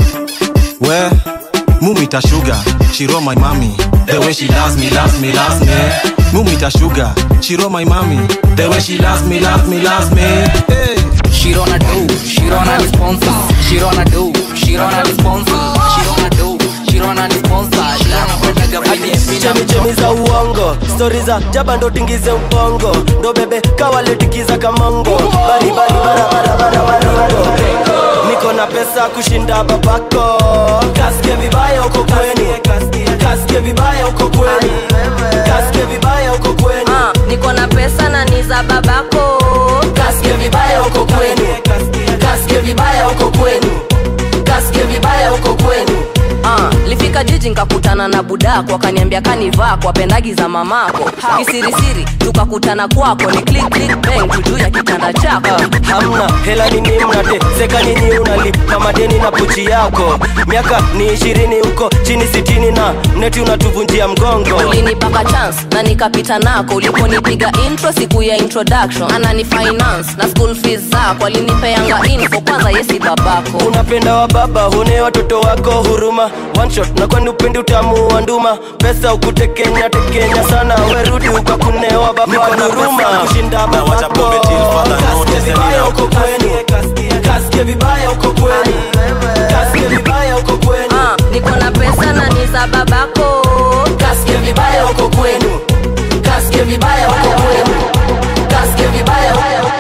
we mumita sugar shiro my mami the way she loves me loves me loves me mumita sugar shiro my mami the way she loves me loves me loves me hey. Shirona do, Shirona ni sponsor. Shirona do, Shirona ni sponsor. Shirona do, Shirona ni sponsor. Shirona pendaga venye mina chemichemi za uongo stori za jaba ndo tingize ubongo ndo bebe kawaletikiza kamongo baribari barabarabarabarabaringo niko na pesa kushinda babako kasike vibaya uko kwenu kasike vibaya uko kwenu kasike vibaya uko kwenu niko na pesa na ni za babako kasike vibaya uko kwenu kasike vibaya uko kwenu kasike vibaya uko kwenu Ah, lifika jiji nkakutana na budako akaniambia kanivaa kwa pendagi za mamako kisirisiri tukakutana kwako ni click click bang tu juu ya kitanda chako hamna hela nini mnate seka nini unalipa madeni na pochi yako miaka ni ishirini huko chini sitini na mneti unatuvunjia mgongo ulinipaka chance na nikapita nako uliponipiga intro siku ya introduction anani finance na school fees zako alinipeanga info kwanza yesi babako unapenda wa baba hune watoto wako huruma one shot na kwani upendi utamu wa nduma pesa ukutekenya tekenya sana werudi ukakunewa baba huruma kushinda babako Kasike vibaya uko kwenu kasike vibaya uko kwenu kasike vibaya uko kwenu Ah, niko na pesa na ni za babako kasike vibaya uko kwenu kasike vibaya uko kwenu kasike vibaya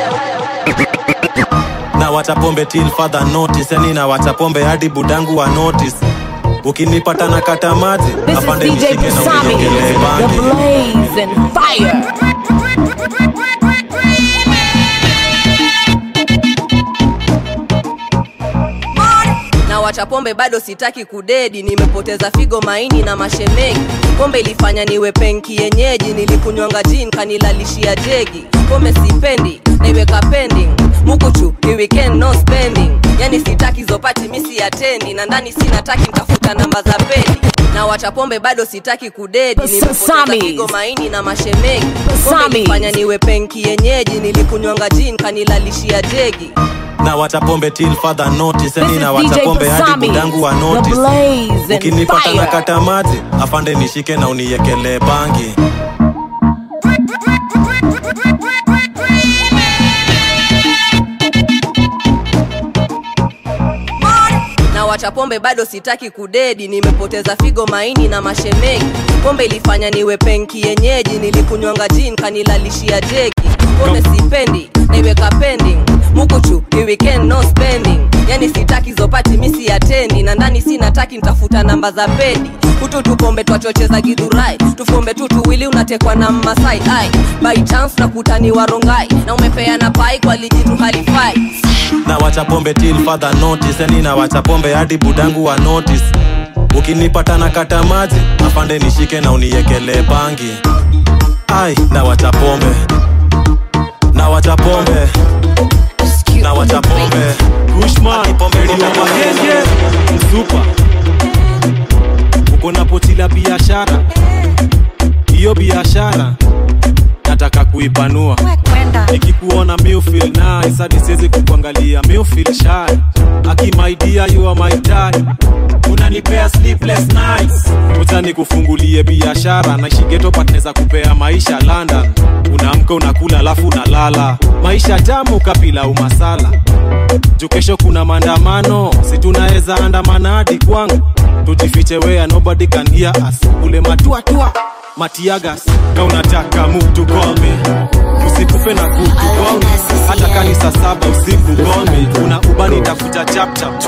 na watapombe till further notice yani na watapombe hadi budangu wa notice ukinipata na kata maji This is afande DJ nishike na Kusami, uniongelee the bangi blaze and fire. na wacha pombe bado sitaki kudedi nimepoteza figo maini na mashemengi pombe ilifanya niwe penki yenyeji nilikunywanga jin kanilalishia jegi pombe sipendi naiweka pending mukuchu ni weekend no spending yani sitaki zopati misi atendi na ndani sinataki ntafuta namba za pedi na wacha pombe bado sitaki kudedi nimepoteza Samis. figo maini na mashemengi pombe Samis. ilifanya niwe penki yenyeji nilikunywanga jin kanilalishia jegi na watapombe till further notice yani This na is DJ watapombe hadi Kusami, budangu wa the notice blaze and ukinipata na fire. kata maji afande nishike na uniekelee bangi na wacha pombe bado sitaki kudedi nimepoteza figo maini na mashemengi pombe ilifanya niwe penki yenyeji nilikunywanga jin kanilalishia jegi pombe sipendi naiweka pending mukuchu ni weekend no spending yani sitaki zopati misi atendi na ndani sinataki ntafuta namba za pedi kutu tupombe twachocheza gidhurai tufumbe tu tuwili unatekwa na mmasai ai by chance na kutani warongai na umepeana pai kwa lijitu halifai na wacha pombe till further notice yani na wacha pombe hadi budangu wa notice ukinipata na kata maji afande nishike na uniekelee bangi ai na wacha pombe na wacha pombe na wacha pombe Kushman, pombe ni magenge msupa uko na poti la biashara hiyo biashara nataka kuipanua nikikuona mi feel nice hadi siwezi kukuangalia mi feel shy aki my dear you are my type unanipea sleepless nights uta nikufungulie biashara naishigeto patneza kupea maisha london unaamka unakula alafu unalala maisha tamu kapila umasala juu kesho kuna maandamano si tunaweza andamana hadi kwangu tujifiche wea nobody can hear us ule matuatua matiagas na unataka mtu gome usikufe na kutu gome hata kani saa saba usiku gome una ubani tafuta chapchap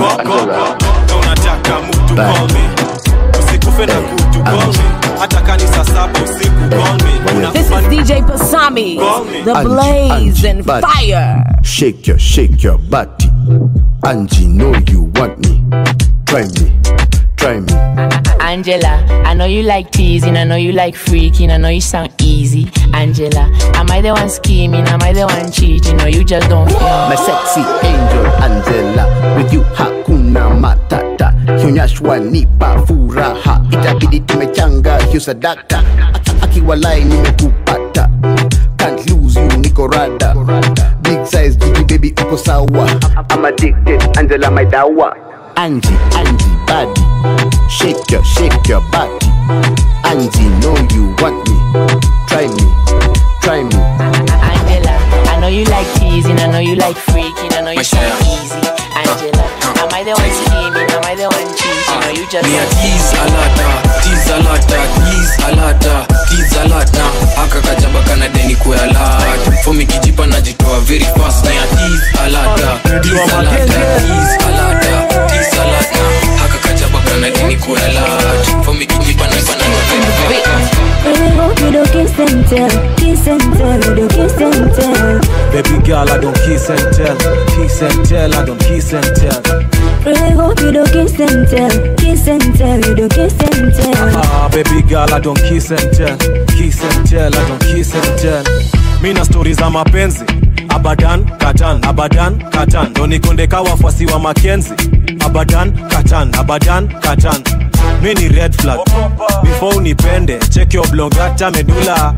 na unataka mtu gome usikufe na kutu gome hata kani saa saba usiku gome una This is DJ Pasami, the blaze and fire. Shake your, shake your body. Angie, know you want me. Try me, try me. Angela, I know you like teasing, I know you like freaking, I know you sound easy. Angela, am I the one scheming? Am I the one cheating? Or you just don't feel My sexy angel Angela, with you hakuna matata. Kionyeshwa nipa furaha, itabidi tumechanga hiyo sadaka. Aki- Akiwalai nimekupata, can't lose you niko rada. Big size jiki baby uko sawa. I'm addicted, Angela my dawa. Angie, Angie body, shake your, shake your body. Angie know you want me, try me, try me. Angela, I know you like teasing, I know you like freaking, I know you sound easy. Angela, am I the one scheming? Am I the one cheating? Or you just Me a don't tease a lata, tease a lata, tease a lata, tease a lata. Aka kajaba kana deni kwe a lata. For me kijipa najitoa very fast na ya tease a lata, tease a lata, tease a lata, tease a lata. Aka kajaba kana deni kwe a lata. For me kijipa najitoa very fast. Baby, hope you don't kiss and tell, kiss and tell, you don't kiss and tell. baby girl i don't kiss and tell kiss and tell i don't kiss and tell Really hope you don't kiss and tell, kiss and tell, you don't kiss and tell. Ah, baby girl, I don't kiss and tell, kiss and tell, I don't kiss and tell. Mina stori za mapenzi abadan katan abadan katan ndo nikondeka wafuasi wa makenzi abadan katan abadan katan mi ni red flag before unipende check your blog hata medula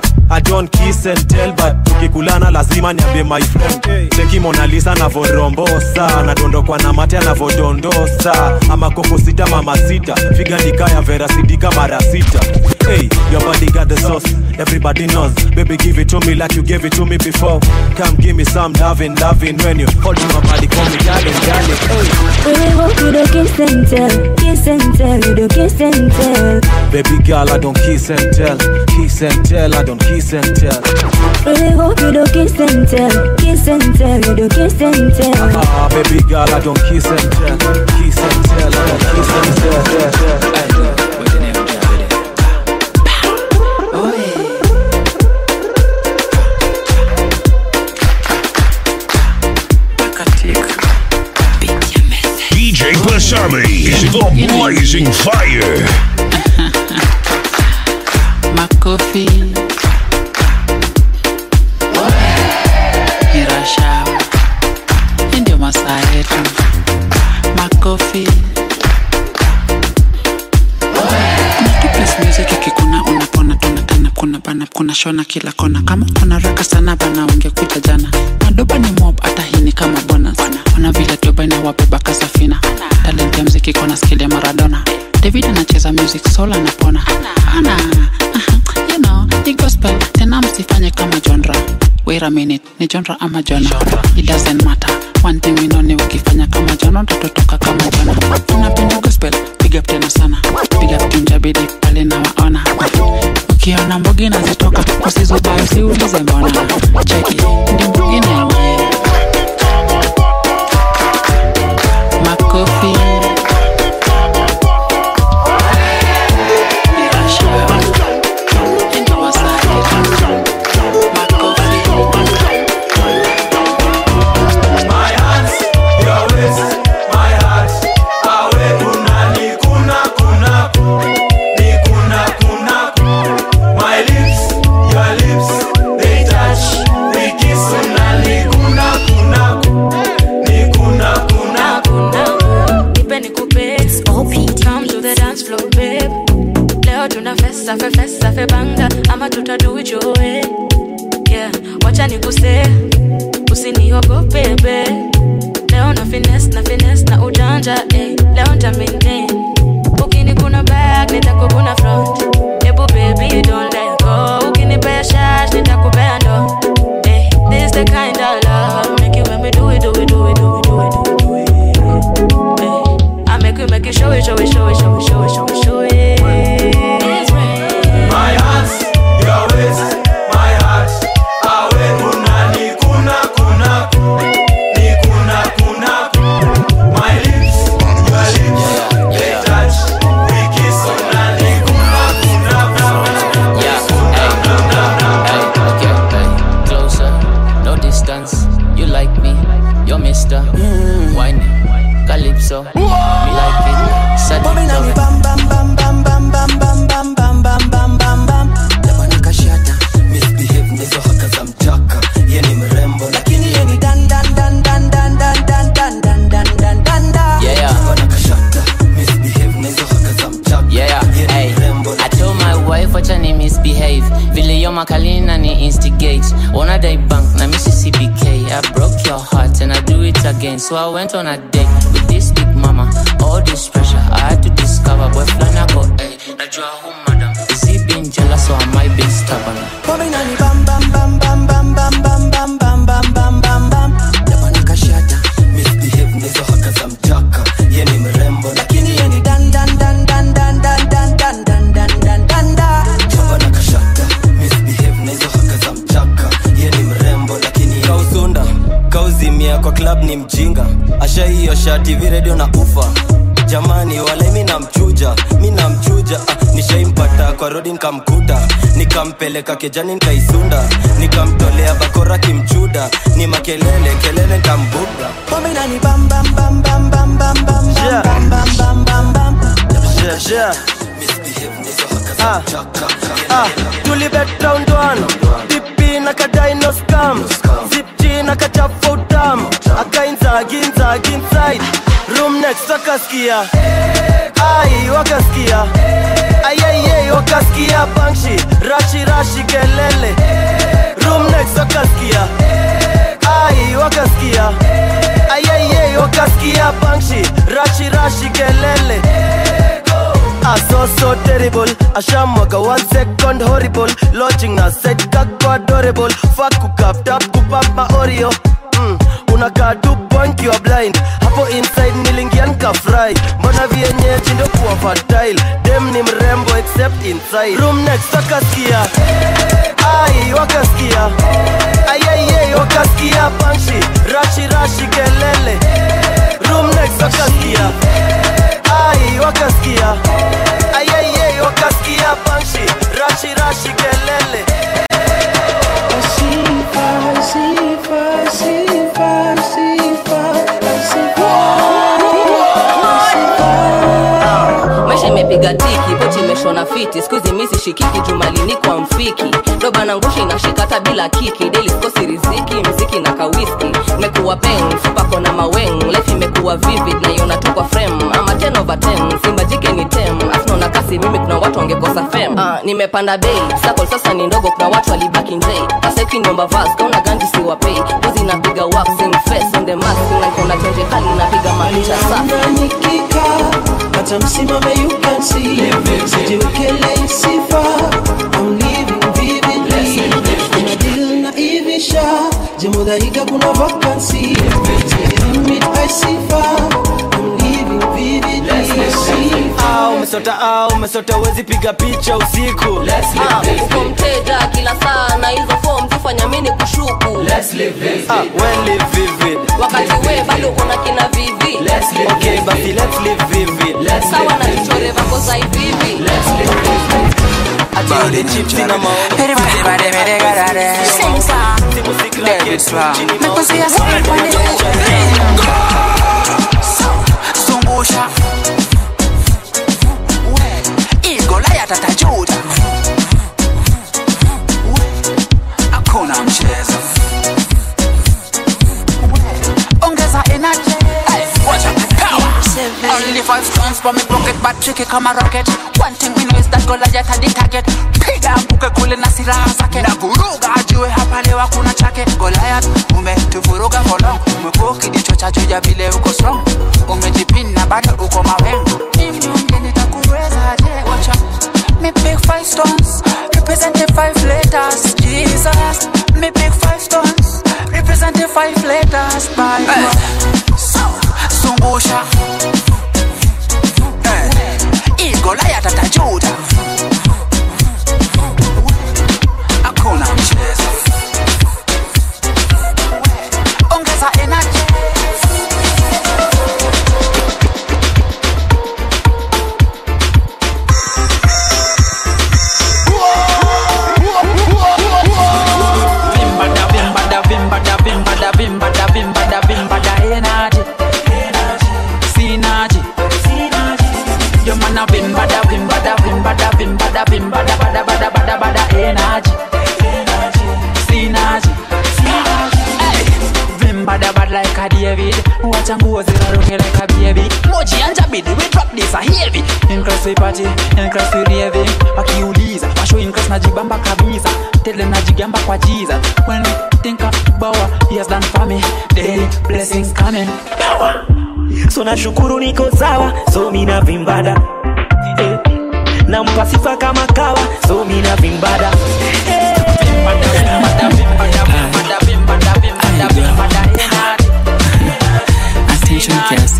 I don't kiss and tell but tukikulana lazima niambie my friend cheki Mona Lisa anavorombosa nadondokwa na mate anavodondosa ama koko sita mama sita figa nikaya vera sidika mara sita hey your body got the sauce everybody knows baby give it to me like you gave it to me before come give me some loving loving when you hold my body call me darling darling hey Really hope you don't kiss and tell, kiss and tell, you don't kiss and tell. baby girl I don't kiss and tell kiss and tell I don't kiss and tell Really hope you don't kiss and tell, kiss and tell, you don't kiss and tell. Ah, baby girl, I don't kiss and tell. Kiss and tell, I don't kiss and tell. Hey. DJ Pasami is the blazing fire. makofi mirashawa hii ndio masaa yetu makofi kuna tu place music ikikuna unapona tunatana kuna bana kuna shona kila kona kama kuna raka sana bana ungekuja jana madoba ni mob hata hii ni kama bonus ona vile doba inawabeba kasafina talent ya mziki kona skill ya maradona david anacheza music soul anapona ana aha, you know ni gospel tena msifanye kama genre wait a minute ni genre ama jona it doesn't matter one thing we know ni ukifanya kama jona utatotoka kama jona unapenda gospel big up tena sana big up tunjabidi pale na waona ukiona mbogi nazitoka usizubayo siulize mbona cheki ndi mbogi nenyewe ça fait fesse, ça fait banga ama tutadu it your way yeah wacha nikuse usiniogope be leo na finesse na finesse na ujanja eh. leo nta maintain ukini kuna back nitakukuna front ebu baby don't let go ukinipea shash nitakupea ndo eh. this the kind of love make you when me do it do it do it do it do it do it do it eh. I make you make you show it show it show it show it show it show it show it It's rain. My hands, your waist, my heart. Awe kuna ni kuna kuna ni kuna kuna. My lips, your lips, they touch. We kiss kuna ni kuna kuna. Closer, no distance. You like me, you're Mister. Whiny, Calypso. Me like it. Sadito. bam bam bam bam bam bam bam bam bam bam bam bam bam Labana kashata misbehave nizo haka za mchaka ye ni mrembo lakini ye ni dan dan dan dan dan dan dan dan dan dan dan dan dan Yeah, yeah. Labana kashata misbehave nizo haka za mchaka Yeah, yeah. Hey, I told my wife wacha ni misbehave vile yo makalina ni instigate ona day bank na missy cbk i broke your heart and i do it again so i went on a date with this big mama all this pressure i had to discover boy flana go hey najua who madam is he being jealous or am i being stubborn Pombe inani bam bam bam bam bam bam bam bam bam bam bam bam bam Labana kashata misbehave nizo haka za mchaka ye ni mrembo lakini ye ni dan dan dan dan dan dan dan dan dan dan dan dan dan Labana kashata misbehave nizo haka za mchaka ye ni mrembo lakini kausunda kauzimia kwa club ni mjinga asha hiyo shati viredio na ufa jamani wale mi namchuja mi namchuja ah, nishaimpata kwa rodi nkamkuta nikampeleka kejani nkaisunda nikamtolea bakora kimchuda ni makelele kelele nkambuga Ah, ah, tulibet round one pipi na kadino scam zipji na kachafa utam akainzaginzagi inside room next wakaskia ai wakaskia ayayey wakaskia bangshi rashi rashi kelele room next wakaskia ai wakaskia ayayey wakaskia bangshi rashi rashi kelele Ah, so so terrible ashamwaga one second horrible lodging na set kako adorable fuck kukapt up kupap maoreo mm, unakaa tu point you are blind hapo inside nilingia nikafry mbona vienyeji ndo kuwa fertile dem ni mrembo except inside room next wakaskia ai wakaskia ayayey wakaskia bangshi rashi rashi kelele room next wakaskia ai wakaskia ayayey wakaskia bangshi rashi rashi kelele maisha imepiga tiki pochi imeshona fiti skuzi misi shikiki jumalini kwa mfiki doba na ngusha inashika hata bila kiki deli sikosi riziki mziki na kawiski mekuwa peng fupako na maweng life imekuwa vivid na iona tu kwa frame ama 10 over 10 simba jike ni tem afnaona kasi mimi kuna watu wangekosa fem ah, nimepanda bei sakol sasa ni ndogo kuna watu walibaki njei asaifi nyomba vas kauna ganji siwapei kozi inapiga waxing face on the mask na kona tenje kali inapiga maisha safi hata msimame you can see sijiwekele sifa I'm living vividly kuna deal na ivisha jemudhaiga kuna vacancy limit I sifa I'm living vividly Ah, umesota ah, umesota uwezi piga picha usiku Ah, uko mteja kila saa na hizo form tufanya mini kushuku Ah, when live vivid wakati we bado una kina vivi okay basi let's live vivid sawa na vichore vako za hivivi ati ile chips ina zungusha igolaya tatajuta hakuna mchezo ongeza energy Hey, wacha power. Only five stones on me pocket but tricky kama rocket one thing we know is that Goliath had the target piga mbuke kule na silaha zake na vuruga ajue hapa leo hakuna chake Goliath umetuvuruga for long umekuwa ukijichocha juu ya vile uko strong umejipina bado uko mawengo mnyonge nitakuweza je wacha me big five stones represent the five letters Jesus me big five stones represent the five letters Bible zungusha Eh, Goliath atajuta hakuna mchezo ongeza energy Vimbada, vimbada, vimbada, vimbada, vimbada, vimbada, vimbada, energy. Synergy. Yo man a vimbada, vimbada, vimbada, vimbada, vimbada, bada, bada, bada, bada, energy. Synergy. Hey. Vimbada bad like a David Wacha nguo ziraruke like a baby Moji anja bidi we drop this a heavy In class we party, in class we raving Wakiuliza, washo in class najibamba kabisa Tele najigamba kwa Jesus When we think about what he has done for me Daily blessings coming Power so nashukuru niko sawa so mina vimbada eh. nampa sifa kama kawa so mina vimbada eh. Attention kiasi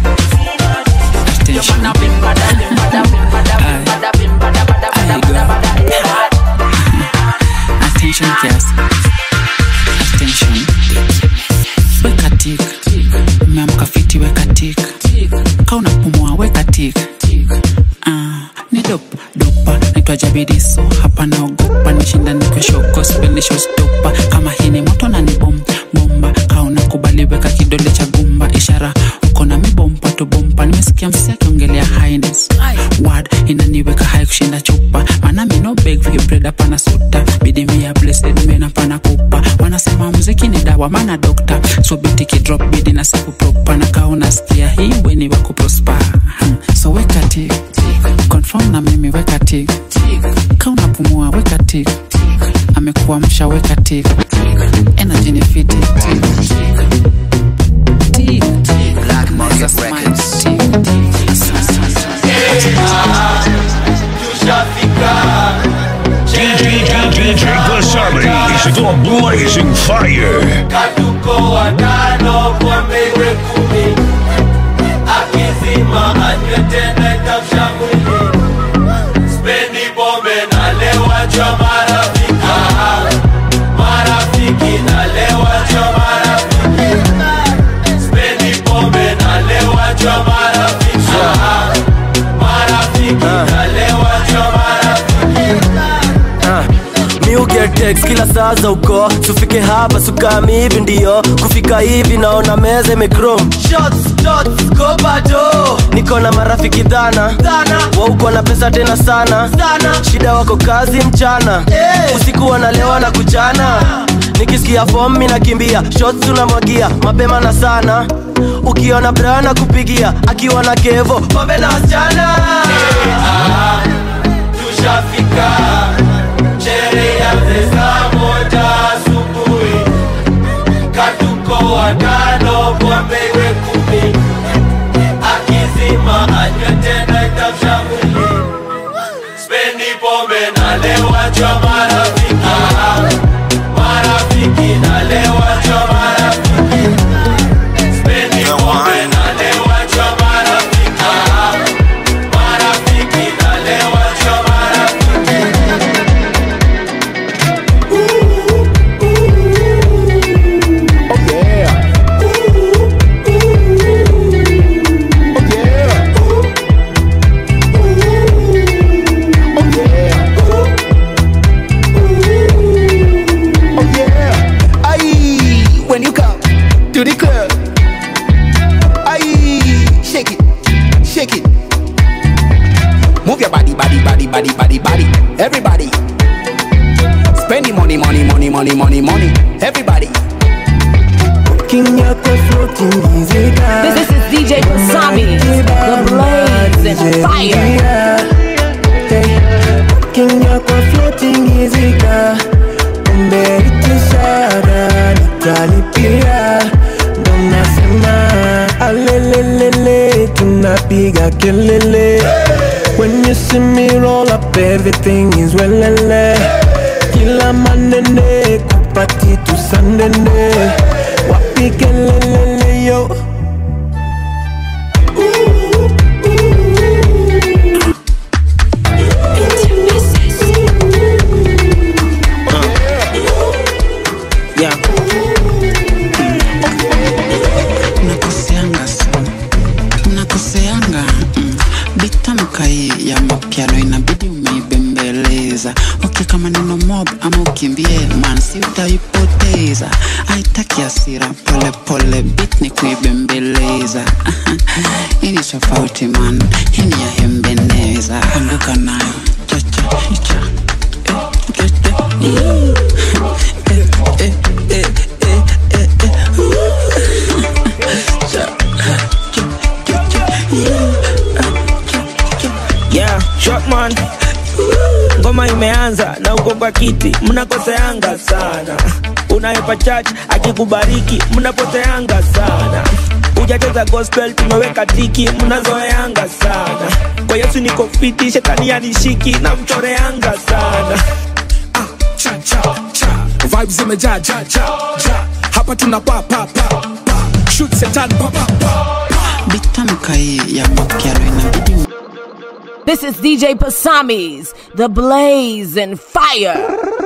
Attention Attention kiasi Attention Weka tik Umeamka fiti weka tik Ka unapumua weka tik Ah, ni dop dopa naitwa jabidiso hapa naogopa nishinda nikwesho gospel ni showstopper kama hii ni moto na ni bom bomba ka unakubali weka kidole cha gumba ishara uko na mibompa tu bompa nimesikia msi akiongelea highness word inaniweka hai kushinda chupa maana mi no beg vibred hapana suta bidi mia blessed mena pana kupa wanasema muziki ni dawa maana dokta so biti kidrop bidi na saku propa na kaa unasikia hii weni wako prosper Hmm, so weka tik confirm na mimi weka tik ka unapumua weka tik amekuamsha weka tik energy ni fiti tik tik Black Market Records DJ, DJ Basami is the blazing fire. katuko watano pombe iwe kumi akizima anywe tena itamshambulia spendi pombe nalewa cha marafiki marafiki nalewa cha marafiki spendi pombe nalewa cha marafiki marafiki nalewa cha marafiki miugetex kila saa za uko sufike hapa sukami hivi ndio kufika hivi naona meza imekrom niko na marafiki dhana wauko na pesa tena sana shida wako kazi mchana usiku wanalewa na kuchana nikisikia fom mi nakimbia shots tunamwagia mapema na sana ukiona brana kupigia akiwa na kevo pombe na wasichana tushafika sherehe ya saa moja asubuhi katuko watano pombe iwe kumi akizima anywe tena itamshambulia spendi pombe nalewa cha marafiki marafiki nalewa cha marafiki spendi pombe nalewa cha marafiki marafiki nalewa cha marafiki Aye, when you come to the club, aye, shake it, shake it. Move your body, body, body, body, body, body. Everybody, spending money, money, money, money, money, money. Everybody, King yako floating izika This is DJ Pasami, the blaze and fire. King yako floating izika Kumbe itishara nitalipia Ndo nasema alelelele tunapiga kelele When you see me roll up everything is welele Kila manene kupati tusandene Wapi kelelele yo yeah. Mnakoseanga sana, mnakoseanga mm. Bitamka hii ya mapiano inabidi umeibembeleza okay, kama neno mob ama ukimbie man, si utaipoteza. Haitaki hasira, pole pole, beat ni kuibembeleza. Hii ni tofauti man, hii ni ya hembeneza. Anguka nayo cha cha cha eh, eh, eh. yeah, shotman ngoma imeanza na uko kwa kiti mnakoseanga sana unaepa church akikubariki mnapoteanga sana ujacheza gospel tumeweka tiki mnazoeanga sana kwa yesu niko fiti shetani anishiki na mchoreanga sana cha cha cha vibes zimejaa ja ja ja hapa tuna pa pa pa pa shoot setan pa pa pa Bitamka hii ya mapiano inabidi This is DJ Pasami's The Blaze and Fire.